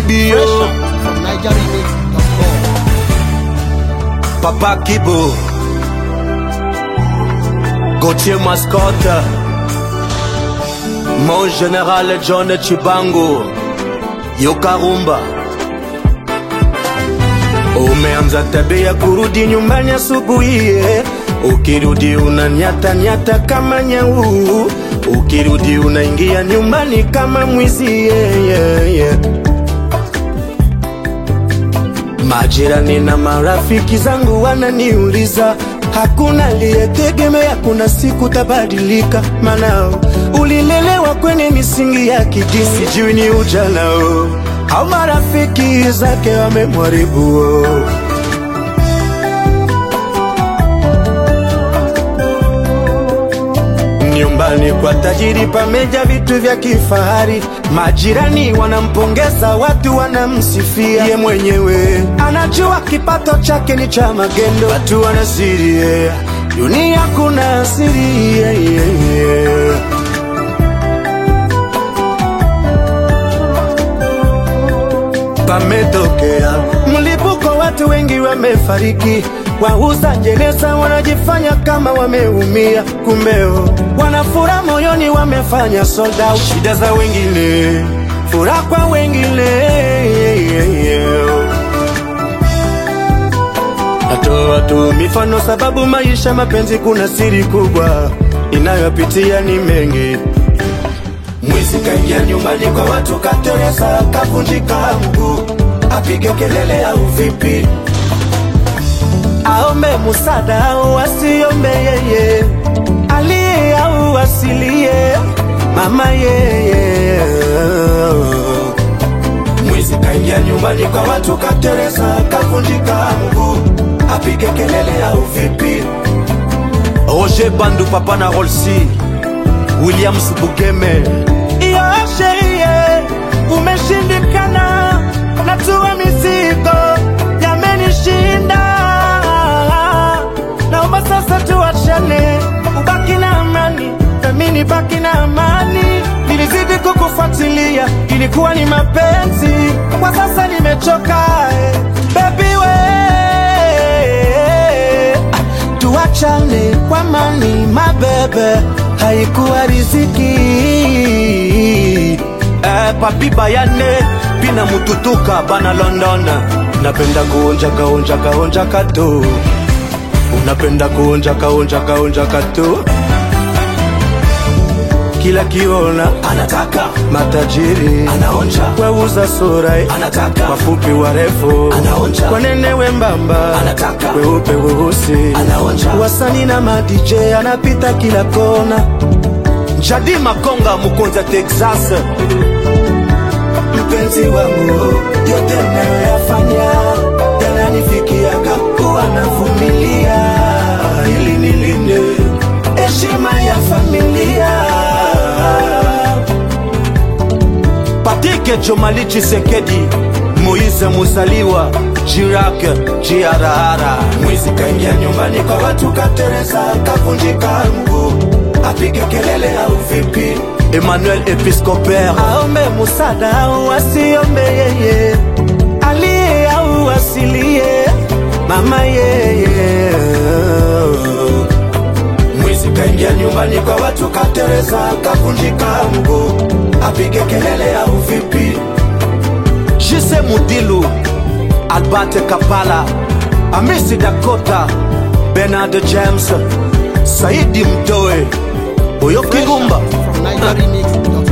Kibio from NigerRemix.com. Papa Kibo Gauthier Mascotte Mon général John Chibango Yokarumba Umeanza tabia kurudi nyumbani asubuhi eh. Ukirudi unanyata nyata kama nyau Ukirudi unaingia nyumbani kama mwizi yeah, yeah, yeah. Majirani na marafiki zangu wananiuliza, hakuna aliyetegemea kuna siku tabadilika, maana ulilelewa kwenye misingi ya kidini. Sijui ni ujanao au marafiki zake wamemharibu. oh. Nyumbani kwa tajiri pameja vitu vya kifahari, majirani wanampongeza, watu wanamsifia. Ye mwenyewe anajua kipato chake ni cha magendo, watu wanasiri yeah. Dunia kuna siri yeah, yeah, yeah. pametokea mlipuko, watu wengi wamefariki. Wauza jeneza wanajifanya kama wameumia, kumeo wanafura moyoni, wamefanya sold out. Shida za wengine, furaha kwa wengine. Natoa tu mifano sababu maisha mapenzi, kuna siri kubwa inayopitia ni mengi. Mwizi kaingia nyumbani kwa watu, kateresa, kavunjika mguu, apige kelele au vipi? Aombe musada au asiombe yeye, aliye au asilie, mama yeye. Mwizi kaingia nyumbani kwa watu, kateresa, kavunjika mguu, apige kelele au vipi? Roger Bandu, papa na Rolsi, Williams Bugeme iyo sherie umeshindikana, natua mizigo yamenishinda, naomba sasa tuachane, ubaki na amani nami nibaki na amani. Nilizidi kukufuatilia, ilikuwa ni mapenzi, kwa sasa nimechoka eh. Baby we tuachane kwa mani mabebe, haikuwa riziki eh, papi bayane pina mututuka bana London, napenda kuonja kaonja kaonja kato, unapenda kuonja kaonja kaonja kato kila kiona anataka matajiri anaonja weuza sura anataka wafupi warefu anaonja wanene wembamba anataka weupe weusi anaonja wasani na madj anapita kila kona jadi makonga mukonza texas mpenzi wangu yote nayoyafanya yananifikiaga kuwa navumilia ili nilinde heshima ya familia Patike Jomali Chisekedi Moise Musaliwa Jirak Jiarahara Mwizi kaingia nyumbani kwa watu kateresa kavunjika mguu apige kelele au vipi Emmanuel Episcopere aombe musada au asiombe yeye aliye au asilie mama yeye Mwizi kaingia nyumbani kwa watu kateresa kavunjika mguu apige kelele au vipi? Jise Mudilu, Albert Kapala, Amisi Dakota, Bernard James, Saidi Mtoe, Oyo Kirumba. From NigerRemix.com.